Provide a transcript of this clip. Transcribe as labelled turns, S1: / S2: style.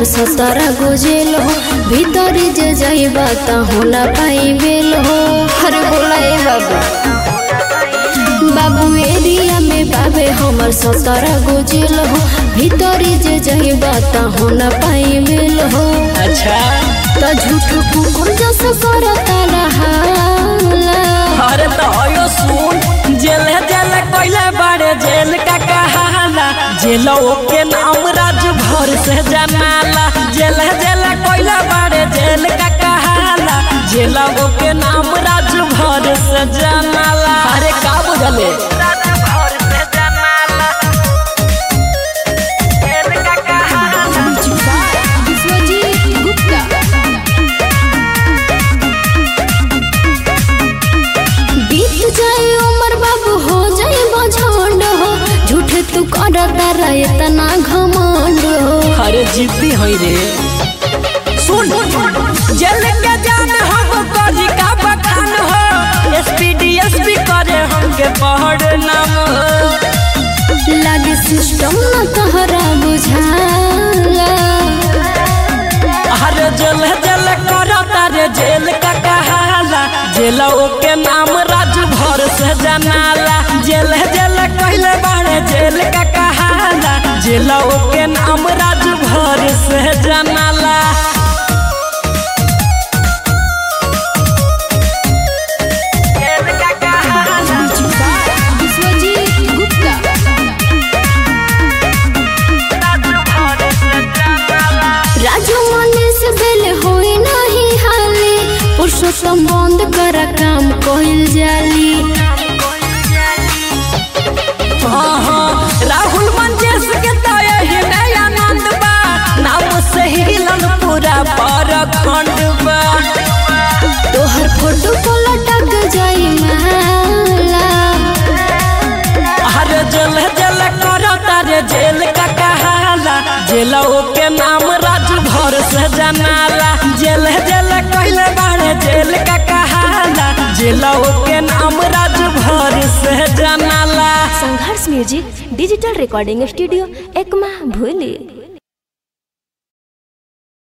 S1: हमर सतारा गोजेल हो भीतर जे जाइबा त होला पाई बेल हो अरे बोला ए बाबू बाबू एरिया में बाबे हमर सतारा गोजेल हो भीतर जे जाइबा त होला पाई बेल हो
S2: अच्छा
S1: त झूठ कुकुर जस करता रहाला
S2: अरे तो यो सुन जेल जेल कोइले बड़े जेल का कहाला जेलो के नाम राज भर से जनाला जेल जेल कोइले बड़े जेल का कहाला जेलो के नाम राज भर से जनाला अरे का बुझले
S1: विश्वजीत गुप्ता बीत जाए उमर बाबू हो जाए बझंड हो झूठे तू करता रहे तना घमंड हो
S2: अरे जिद्दी होई रे सुन जेल के जान हम कजी का बखान हो एसपी एसपी करे हमके पढ़ नाम हो
S1: लागे सिस्टम न तहरा बुझाला
S2: अरे जेल जेल करता रे जेल का कहाला जेल के नाम राज भर से जनाला जेल जेल कहले बाड़े जेल का कहाला जेल के नाम राज भर से जनाला
S1: विश्वजीत गुप्ता राजू मने से बेल होई नहीं हाली पुरुषोत्तम बंद कर काम कइल जाली
S2: हाँ, हाँ, राहुल मंजेश के तो यही में आनंद बा नाम से हिलन पूरा परखंड बा
S1: तोहर फोटो को लटक जाई माला
S2: अरे जल जल करता रे जेल का कहाला जेल के नाम राज भर से जनाला जेल जेल कहले बाड़े जेल का कहाला जेल के नाम राज भर से जनाला
S3: Sangharsh music digital recording studio Ekma भूली